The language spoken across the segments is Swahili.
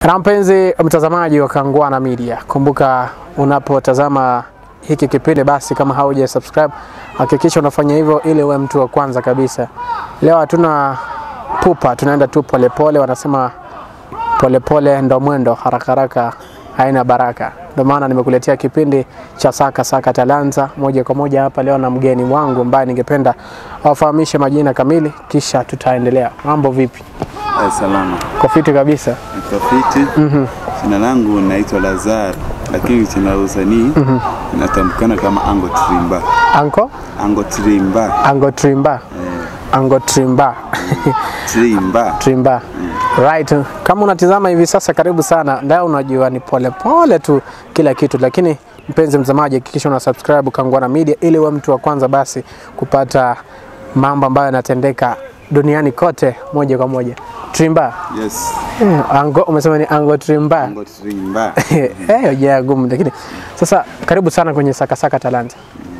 Na mpenzi mtazamaji wa Kangwana Media, kumbuka unapotazama hiki kipindi, basi kama hauja subscribe hakikisha unafanya hivyo ili uwe mtu wa kwanza kabisa. Leo hatuna pupa, tunaenda tu polepole. Wanasema polepole ndo mwendo, haraka haraka haina baraka. Ndio maana nimekuletea kipindi cha Saka Saka Talanta moja kwa moja hapa leo na mgeni wangu ambaye ningependa awafahamishe majina kamili, kisha tutaendelea. Mambo vipi? Ay, salama Kwa fiti kabisa. mtafiti. Jina langu naitwa Lazar, lakini jina la usanii inatamkana kama Ango Trimba. Anko Ango Trimba, Ango Trimba. Ango Trimba. Trimba. Trimba. Right. Kama unatizama hivi sasa, karibu sana. Ndio unajua ni pole pole tu kila kitu, lakini mpenzi mtazamaji, hakikisha una subscribe Kangwana Media ili uwe mtu wa kwanza basi kupata mambo ambayo yanatendeka duniani kote moja kwa moja. Trimba. Yes, Eh, Ango umesema ni Ango Trimba. Ango Trimba. Eh, yeah, gumu lakini sasa karibu sana kwenye Saka Saka Talanta.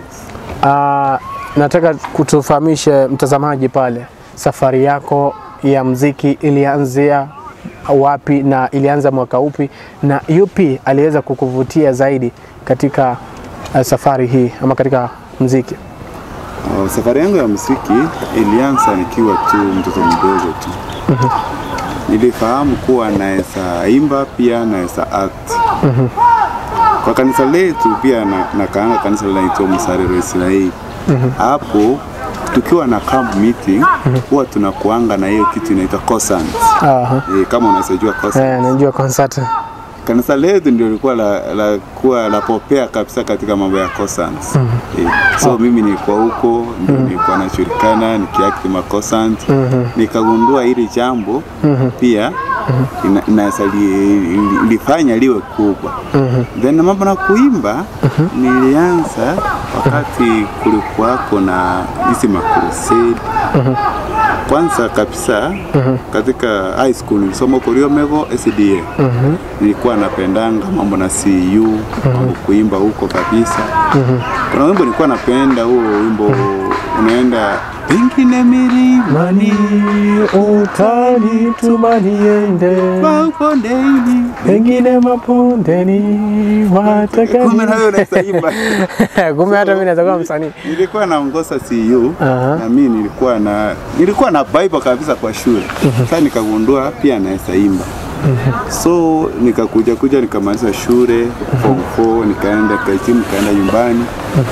Ah, nataka kutufahamishe mtazamaji pale safari yako ya mziki ilianzia wapi na ilianza mwaka upi na yupi aliweza kukuvutia zaidi katika uh, safari hii ama katika mziki? Oh, safari yangu ya muziki ilianza nikiwa tu mtoto mdogo tu. Nilifahamu kuwa naweza imba pia naweza act. Kwa kanisa letu pia na, nakaanga kanisa linaitwa Msarero Israeli. Hapo tukiwa na camp meeting huwa tunakuanga na hiyo kitu inaitwa consent. Aha. E, kama unaweza consent. Eh, najua concert. Kanisa letu ndio lilikuwa la, la, kuwa la popea kabisa katika mambo ya consent. Eh, so mimi nilikuwa huko ndio nilikuwa nashirikana nikiact ma consent. Nikagundua hili jambo pia ina- inaweza li- li- lifanya liwe kubwa. Then mambo na kuimba nilianza wakati kulikuwako na hizi makrusade kwanza kabisa katika high school nilisoma huko Riomego SDA. Nilikuwa napendanga mambo na CU, mambo kuimba huko kabisa. Kuna wimbo nilikuwa napenda huo wimbo unaenda pengine milimani utani tumaniende mabondeni. pengine mapondeni wataka Kumbe na wewe unaweza imba. kumbe hata mimi naweza kuwa msanii. Nilikuwa naongoza CU Aha. na mimi nilikuwa na nilikuwa na Bible kabisa kwa shule. Sasa nikagundua pia naweza imba. So nikakuja kuja nikamaliza shule form 4 nikaenda kahitimu nikaenda nyumbani.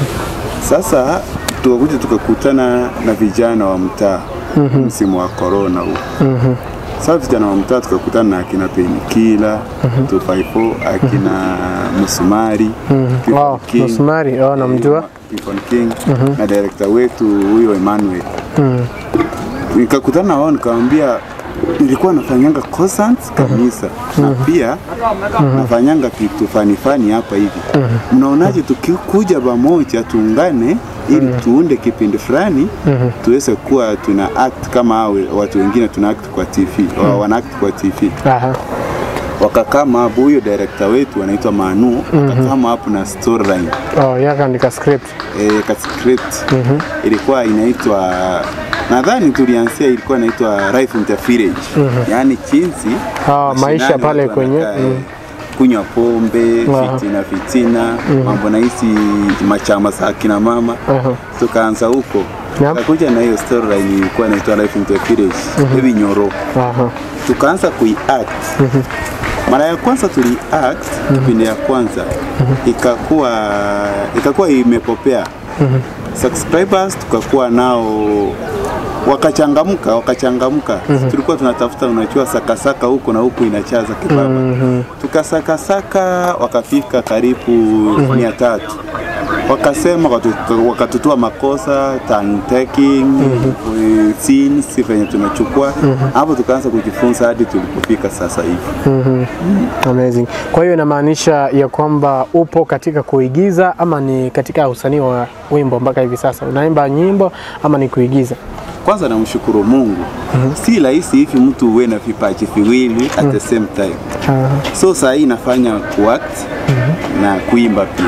Sasa tukakuja tukakutana na vijana wa mtaa msimu wa corona huu. Sasa vijana wa mtaa tukakutana na akina Penikila, 254, akina Musumari, Clifton Oh, King. Musumari, oh, namjua. Clifton King na director wetu huyo Emmanuel. Nikakutana na wao nikamwambia nilikuwa nafanyanga concerts kanisa na pia nafanyanga kitu fani fani hapa hivi. Mnaonaje tukikuja pamoja tuungane ili tuunde kipindi fulani tuweze kuwa tuna act kama hao watu wengine tuna act kwa TV, wa- wana act kwa TV Aha. wakakama hapo, huyo director wetu anaitwa Manu akakama hapo na storyline Oh, yakaandika script. e, ka script ilikuwa inaitwa nadhani tulianzia ilikuwa inaitwa life in the village yaani jinsi Ah, maisha mashinani pale watu kwenye, wanakaa, mm. eh, kunywa pombe Aha. fitina fitina mambo na hizi machama za akina mama Aha. tukaanza huko Yep. tukakuja na hiyo storyline ilikuwa inaitwa life in the village hivi nyoro Aha. tukaanza kuiact mara ya kwanza tuliact kipindi ya kwanza ikakuwa ikakuwa imepopea subscribers tukakuwa nao wakachangamka wakachangamka tulikuwa tunatafuta unajua sakasaka huko na huku inachaza kibaba tukasakasaka wakafika karibu mia tatu wakasema wakatu- wakatutua makosa time taking eh, scenes venye tunachukua hapo tukaanza kujifunza hadi tulipofika sasa hivi Amazing. Kwa hiyo inamaanisha ya kwamba upo katika kuigiza ama ni katika usanii wa wimbo mpaka hivi sasa? Unaimba nyimbo ama ni kuigiza? kwanza namshukuru mungu si rahisi hivi mtu uwe na vipaji viwili at the same time Aha. so saa hii nafanya kuact na kuimba pia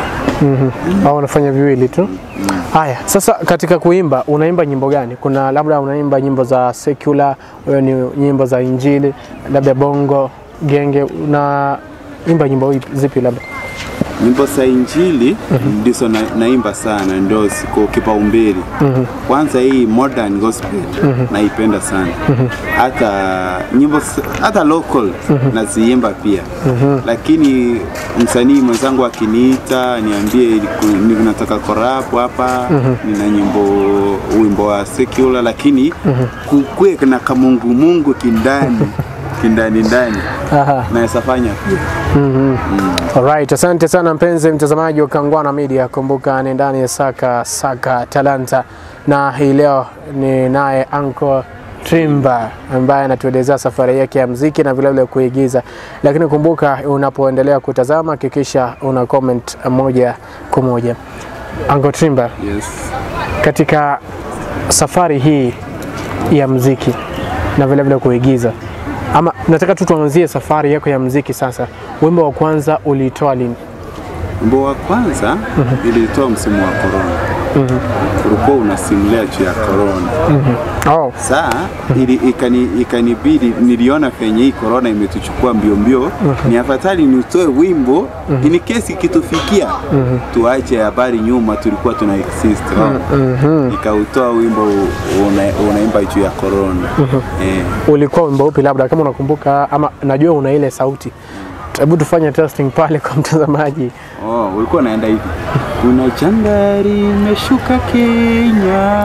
Au unafanya viwili tu? Haya, sasa katika kuimba unaimba nyimbo gani? Kuna labda unaimba nyimbo za secular, wewe ni nyimbo za injili, labda bongo genge una imba nyimbo ipi- zipi labda? Nyimbo za Injili ndizo na, naimba sana, ndio siko kipaumbele. Kwanza hii modern gospel naipenda sana, hata nyimbo s- hata local naziimba pia, lakini msanii mwenzangu akiniita niambie iliku- ni- nataka korapo hapa, nina nyimbo wimbo wa secular, lakini kukwe na kamungumungu kindani kindani ndani Aha. naweza fanya pia. Alright, asante sana mpenzi mtazamaji wa Kangwana Media. Kumbuka ni ndani ya Saka Saka Talanta, na hii leo ni naye Uncle Trimba ambaye anatuelezea safari yake ya mziki na vilevile kuigiza. Lakini kumbuka, unapoendelea kutazama hakikisha una comment moja kwa moja. Uncle Trimba, Yes. katika safari hii ya mziki na vilevile kuigiza, ama nataka tu tuanzie safari yako ya mziki sasa. Wimbo wa kwanza uliitoa lini? Wimbo wa kwanza nilitoa msimu wa corona. Ulikuwa unasimulia juu ya corona. Oh. Saa ili ikani, ikanibidi niliona penye hii corona imetuchukua mbio mbio, ni afadhali nitoe wimbo in case ikitufikia tuache habari nyuma tulikuwa tuna exist. Oh. Nikautoa wimbo una, unaimba juu ya corona. Eh. Ulikuwa wimbo upi labda kama unakumbuka, ama najua una ile sauti. Hebu tufanye testing pale kwa mtazamaji. Oh, ulikuwa unaenda hivi. Kuna janga limeshuka Kenya,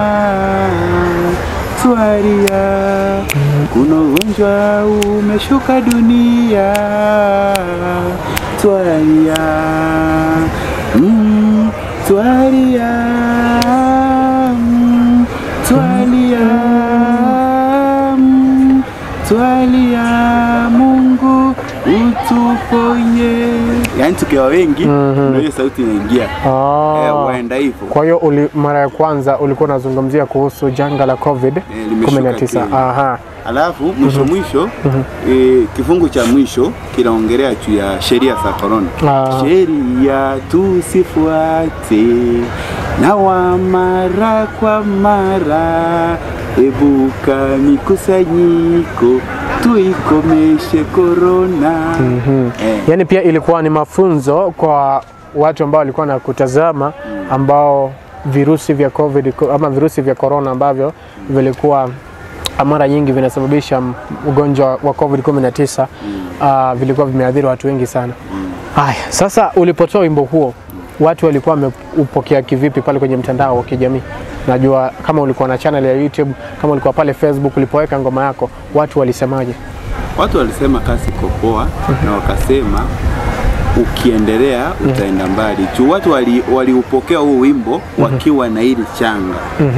twaria. Kuna ugonjwa umeshuka dunia, twaria. Mm, twaria. Mm, twalia. Mm, twalia. Mungu utuponye. Yaani tukiwa wengi ndio hiyo sauti inaingia. Ah. Eh, waenda hivyo. Kwa hiyo uli, mara ya kwanza ulikuwa unazungumzia kuhusu janga la COVID limeshuka 19. Kenya. Aha. Alafu mwisho mwisho eh, kifungu cha mwisho kinaongelea juu ya sheria za korona. Ah. Sheria tusifuate na wa mara kwa mara, ebuka mikusanyiko tuikomeshe korona. Eh, Yaani pia ilikuwa ni mafunzo kwa watu ambao walikuwa na kutazama ambao virusi vya COVID ama virusi vya corona ambavyo vilikuwa mara nyingi vinasababisha m- ugonjwa wa COVID 19 ah, vilikuwa vimeathiri watu wengi sana. Haya, sasa ulipotoa wimbo huo watu walikuwa wameupokea kivipi pale kwenye mtandao wa kijamii? Najua kama ulikuwa na channel ya YouTube, kama ulikuwa pale Facebook ulipoweka ngoma yako, watu walisemaje? watu walisema kazi iko poa na wakasema ukiendelea utaenda mbali juu watu wali- waliupokea huu wimbo wakiwa na hili changa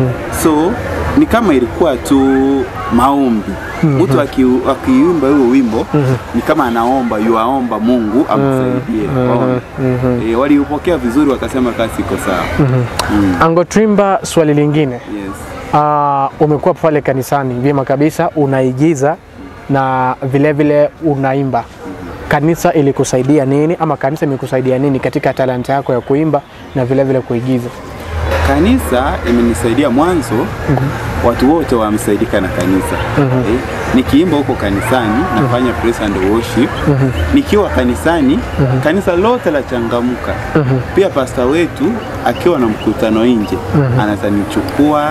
so ni kama ilikuwa tu maombi mtu aki- akiimba huo wimbo ni kama anaomba yuaomba Mungu amsaidie Waona? Eh, waliupokea vizuri wakasema kazi iko sawa Mm, Ango Trimba, swali lingine yes. Ah, umekuwa pale kanisani vyema kabisa, unaigiza na vilevile vile unaimba. Kanisa ilikusaidia nini ama kanisa imekusaidia nini katika talanta yako ya kuimba na vilevile vile kuigiza? Kanisa imenisaidia mwanzo, watu wote wamsaidika na kanisa. Eh, nikiimba huko kanisani nafanya praise and worship. Nikiwa kanisani kanisa lote la changamka. Pia pasta wetu akiwa na mkutano nje anaweza nichukua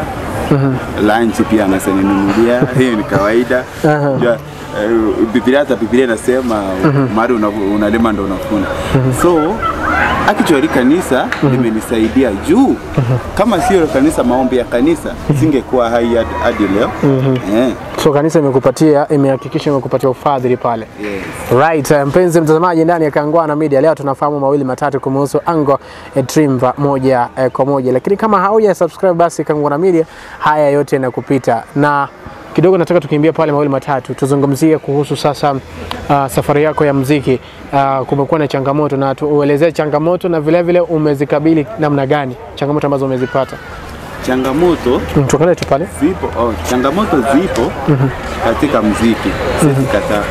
lunch pia anaweza ninunulia. Hiyo ni kawaida. Aha. Jua, eh, Biblia hata Biblia inasema mari una- unalima ndo unavuna. So actually kanisa limenisaidia juu kama sio kanisa, maombi ya kanisa singekuwa hai hadi- hadi leo. Eh, So kanisa imekupatia imehakikisha imekupatia ufadhili pale. yes. Right, eh, mpenzi mtazamaji ndani ya Kangwana Media, leo tunafahamu mawili matatu kumhusu Ango eh, Trimba moja eh, kwa moja, lakini kama hauja subscribe basi Kangwana Media, haya yote yanakupita na kidogo nataka tukimbia pale mawili matatu, tuzungumzie kuhusu sasa uh, safari yako ya mziki. Uh, kumekuwa na changamoto na tuelezee changamoto na vilevile vile umezikabili namna gani, changamoto ambazo umezipata. changamoto Mm, tuangalie tu pale. zipo oh, changamoto zipo katika mziki sisi kataa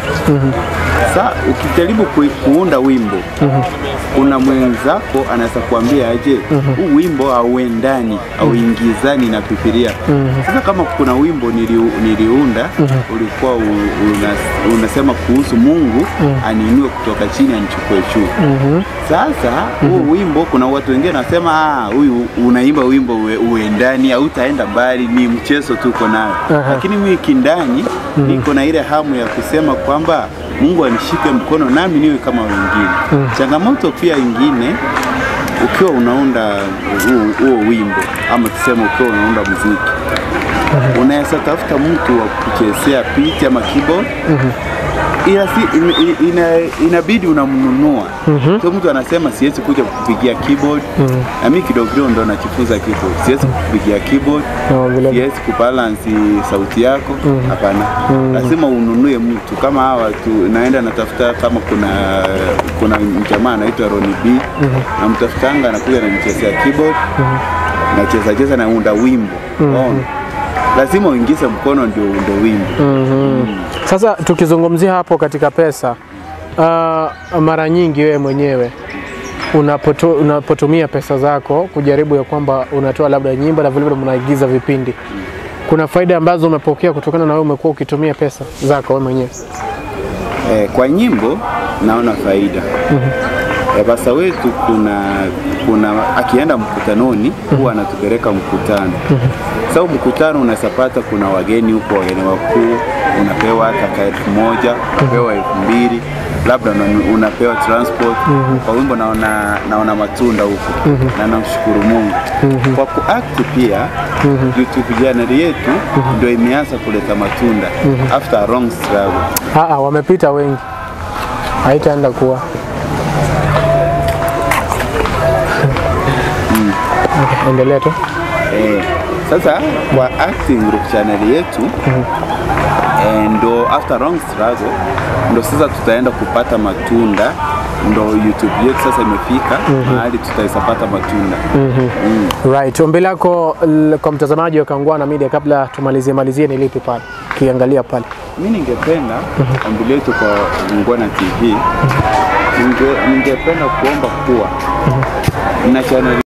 sa ukijaribu ku, kuunda wimbo kuna mwenzako anaweza kuambia aje huu wimbo hauendani auingizani na Biblia sasa kama kuna wimbo nili, niliunda ulikuwa u, una, unasema kuhusu Mungu aniinue kutoka chini anichukue juu sasa huu wimbo kuna watu wengine wanasema "Ah, huyu unaimba wimbo ue- uendani hautaenda mbali ni mchezo tuko nayo Aha. lakini mimi kindani niko na ile hamu ya kusema kwamba Mungu anishike mkono nami niwe kama wengine changamoto pia ingine ukiwa unaunda huo- huo wimbo ama tuseme ukiwa unaunda muziki unaweza tafuta mtu wa kuchezea picha ama keyboard ila si, in, in, ina, inabidi unamnunua so mtu anasema siwezi kuja kupigia keyboard na mimi kidogo kidogo ndo najifunza keyboard siwezi kupigia keyboard No, vile- siwezi kubalansi sauti yako hapana lazima ununue mtu kama hawa tu naenda natafuta kama kuna kuna jamaa anaitwa Ronnie B namtafutanga anakuja ananichezea keyboard nacheza cheza naunda wimbo Unaona? lazima uingize mkono ndio uunde wimbo Sasa tukizungumzia hapo katika pesa, uh, mara nyingi wewe mwenyewe unapoto, unapotumia pesa zako kujaribu ya kwamba unatoa labda nyimbo na vilevile mnaigiza vipindi, kuna faida ambazo umepokea kutokana na wewe umekuwa ukitumia pesa zako wewe mwenyewe? Eh, kwa nyimbo naona faida Eh, basa wetu kuna kuna akienda mkutanoni huwa anatupeleka mkutano sasa so, mkutano unaweza pata kuna wageni huko wageni wakuu unapewa hata ka elfu moja unapewa elfu mbili labda una- unapewa transport kwa wimbo naona, naona matunda huko na namshukuru Mungu kwa kuact pia YouTube channel yetu ndio imeanza kuleta matunda after a long struggle Aa, wamepita wengi, haitaenda kuwa Okay, endelea tu. Eh, sasa kwa acting group channel yetu eh, ndo after long struggle ndo sasa tutaenda kupata matunda ndo YouTube yetu sasa imefika mahali tutaisapata matunda Right. Ombi lako l- kwa mtazamaji wa Kangwana Media kabla tumalizie malizie ni lipi pale? Ukiangalia pale. mi ningependa ombi letu kwa Ungwana TV ninge- ningependa kuomba kuwa na channel